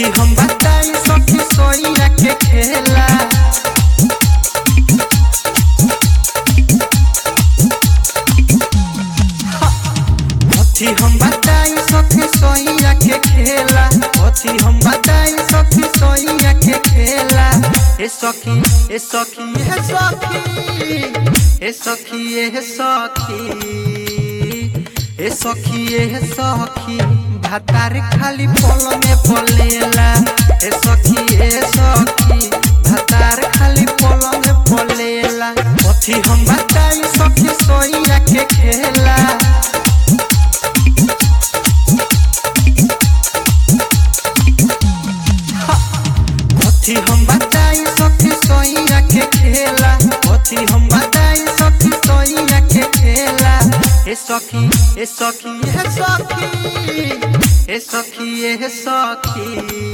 कथी हम बताई सखी सोइया के खेला कथी हम बताई सखी सोइया के खेला कथी हम बताई सखी सोइया के खेला ए सखी ए सखी ए सखी ए सखी ए सखी ए सखी ए सखी भातार खाली पल में पलेला ए सखी ए सखी भातार खाली पल में पलेला कथी हम बताई सखी सोइया के खेला कथी हम बताई सखी सोइया के खेला कथी हम बताई सखी सोइया के खेला ए सखी ए सखी ए सखी ए सखी ए सखी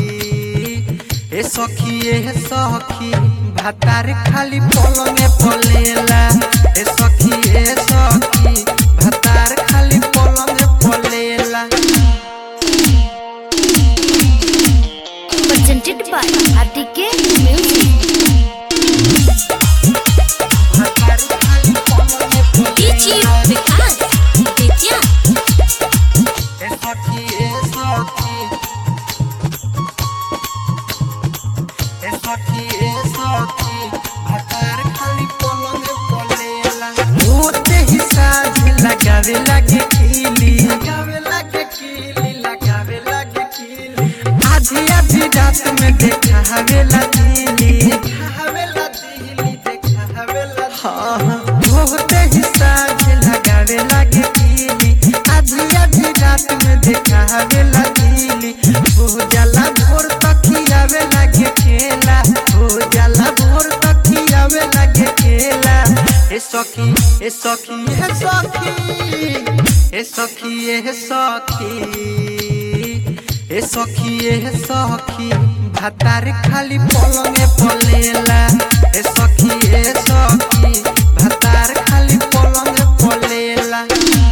ए सखी ए सखी भातार खाली पल में पलेला ए सखी ए सखी भातार खाली पल में पलेला presented by RTK Music. भातार खाली पल में पलेला DJ Vikas Vidya. ए सखी ए सखी ए सखी ए सखी भातार खाली पलंग पलेला होते ही साझ लगावे लागे कीली लगावे लागे कीली लगावे लागे कीली आधी आधी रात में देखा हवेला दिली देखा हवेला दिली देखा हवेला हाँ हाँ होते ही साझ लगावे लागे कीली आधी आधी रात में देखा हवेला दिली हो जाला भोर तकियावे लागे खेला हो जाला भोर तकियावे लागे खेला ए सखी ए सखी ए सखी ए सखी ए सखी ए सखी ए सखी भातार खाली पलंगे पलेला ए सखी ए सखी भातार खाली पलंगे पलेला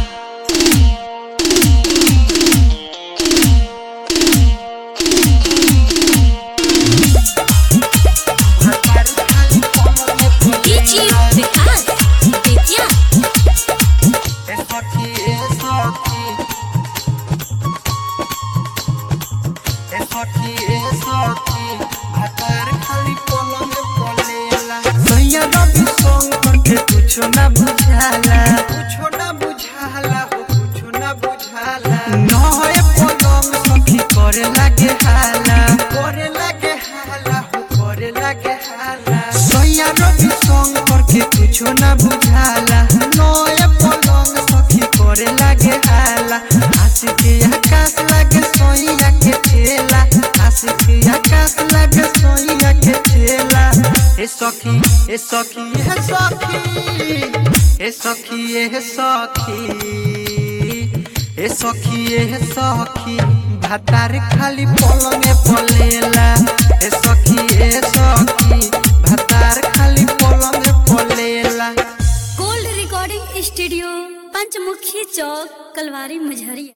भातार खाली पलंगे DJ पलेला Vikas Vidya. ए सखी ए सखी ए सखी ए सखी भातार खाली पलंग पलेला सैया रवि शंकर के कुछो ना बुझाला कुछो ना बुझाला हो कुछो ना बुझाला नए पलंग सखी करे लागे हाला करे लागे हाला हो करे लागे हाला सैया रवि शंकर के कुछो ना बुझाला नए पलंग सखी करे लागे हाला आशिकी आकाश लागे सोइया के ठेला आशिकी आकाश लागे सोइया के ठेला ए सखी ए सखी ए सखी ए सखी ए सखी ए सखी ए सखी भातार खाली पलंगे पलेला ए सखी ए सखी भातार खाली पलंगे पलेला Gold Recording Studio, Panchmukhi Chowk, Kalwari, Majhari.